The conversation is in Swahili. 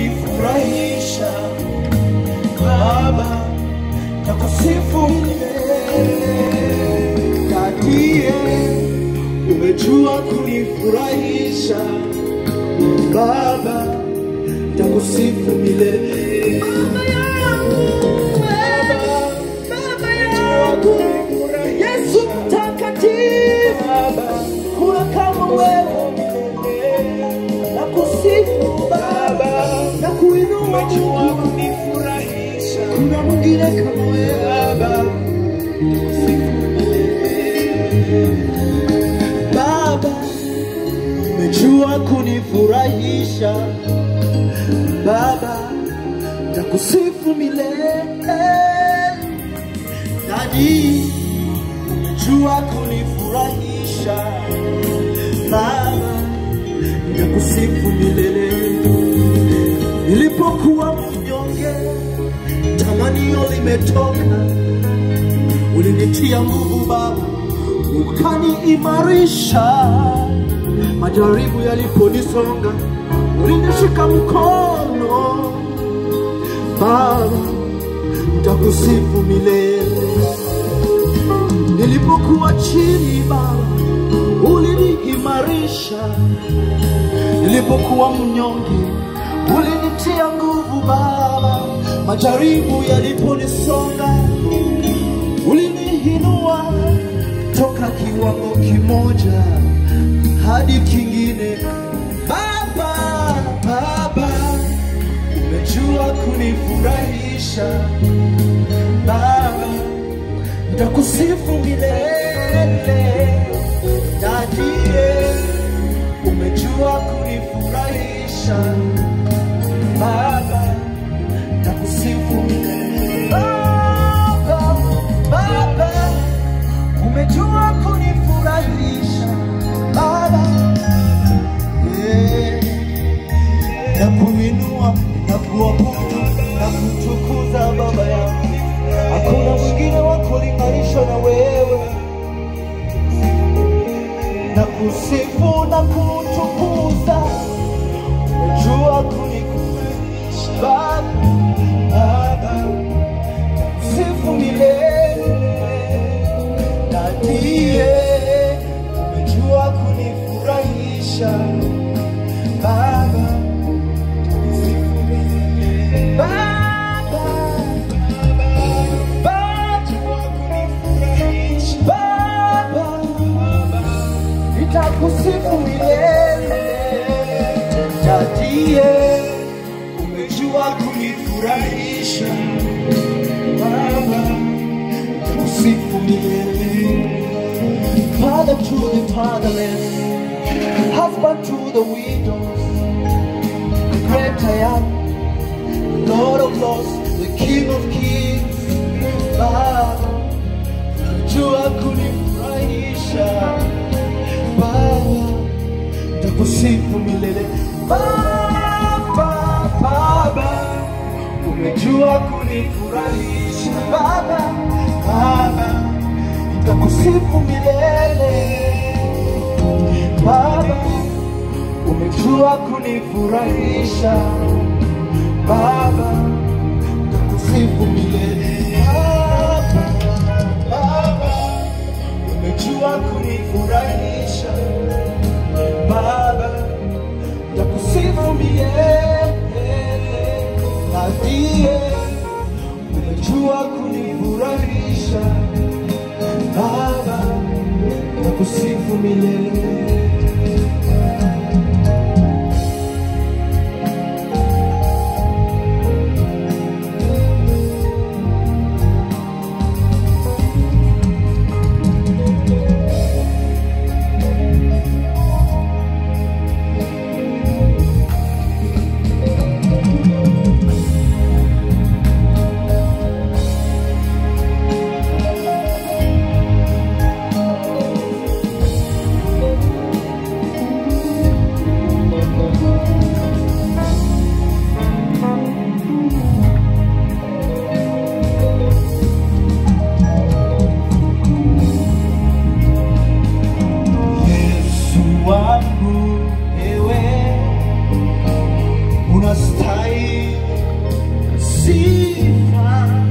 kunifurahisha Baba, nakusifu milele. Dadie, umejua kunifurahisha Baba, nakusifu milele. Baba yangu, Yesu mtakatifu, kuna kama wewe, nakusifu Baba, na kuinua Umejua Mungu, kunifurahisha kuna mwingine kama wewe Baba, Baba, umejua kunifurahisha Baba, nakusifu milele. Dadi, umejua kunifurahisha Baba, nakusifu milele. Nilipokuwa mnyonge, tamanio limetoka, ulinitia nguvu Baba, ukaniimarisha. Majaribu yaliponisonga, ulinishika mkono Baba, nitakusifu milele. Nilipokuwa chini Baba, uliniimarisha. Nilipokuwa mnyonge, ulinitia nguvu Baba. Majaribu yaliponisonga, uliniinua toka kiwango kimoja hadi kingine. Baba, Baba, umejua kunifurahisha Baba, nitakusifu milele. Dadie, umejua kunifurahisha Baba, nitakusifu milele. Baba, Baba, umejua kunifurahisha Baba, yeah na kuinua na kuabudu na kutukuza Baba yangu. Hakuna mwingine wa kulinganisha na wewe, na kusifu na kutukuza. Umejua kunikuza Baba, Baba, sifu milele na ndiye umejua kunifurahisha Baba. Nitakusifu milele, Dadie, umejua kunifurahisha Baba, nitakusifu milele. Father to the fatherless, husband to the widows, the great I am, Lord of Lords, the King of Kings, Baba, jua kunifurahisha Baba, nitakusifu milele Baba, Baba, umejua kunifurahisha Baba, Baba, nitakusifu milele Baba, umejua kunifurahisha Baba, nitakusifu milele Baba, Baba, umejua kunifurahisha Baba, nitakusifu milele na ndiye umejua kunifurahisha Baba, nitakusifu milele unastahili sifa